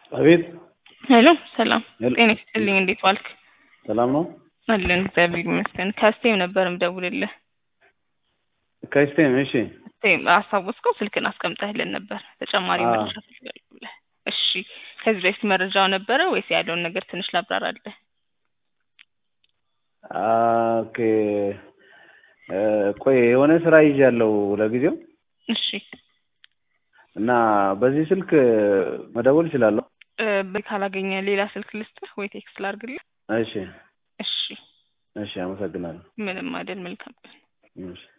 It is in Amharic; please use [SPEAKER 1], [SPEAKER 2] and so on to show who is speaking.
[SPEAKER 1] አቤት
[SPEAKER 2] ሄሎ ሰላም
[SPEAKER 1] ሄሎ።
[SPEAKER 2] ጤና ይስጥልኝ እንዴት ዋልክ
[SPEAKER 1] ሰላም ነው።
[SPEAKER 2] አለን እግዚአብሔር ይመስገን ከስቴም ነበር ምደውልልህ
[SPEAKER 1] ከስቴም እሺ፣
[SPEAKER 2] ስቴም አስታወስከው ስልክን አስቀምጠህልን ነበር ተጨማሪ
[SPEAKER 1] አዎ።
[SPEAKER 2] መረጃ ፈልጋለሁ ብለህ እሺ ከዚህ በፊት መረጃው ነበረ ወይስ ያለውን ነገር ትንሽ ላብራራለህ
[SPEAKER 1] ኦኬ። እ፣ ቆይ የሆነ ስራ ይዣለሁ ለጊዜው
[SPEAKER 2] እሺ
[SPEAKER 1] እና በዚህ ስልክ መደወል እችላለሁ?
[SPEAKER 2] እ፣ በ- ካላገኘ ሌላ ስልክ ልስጥህ ወይ ቴክስት ላድርግልህ
[SPEAKER 1] እሺ
[SPEAKER 2] እሺ
[SPEAKER 1] እሺ፣ አመሰግናለሁ።
[SPEAKER 2] ምንም አይደል መልካም ቀን
[SPEAKER 1] እሺ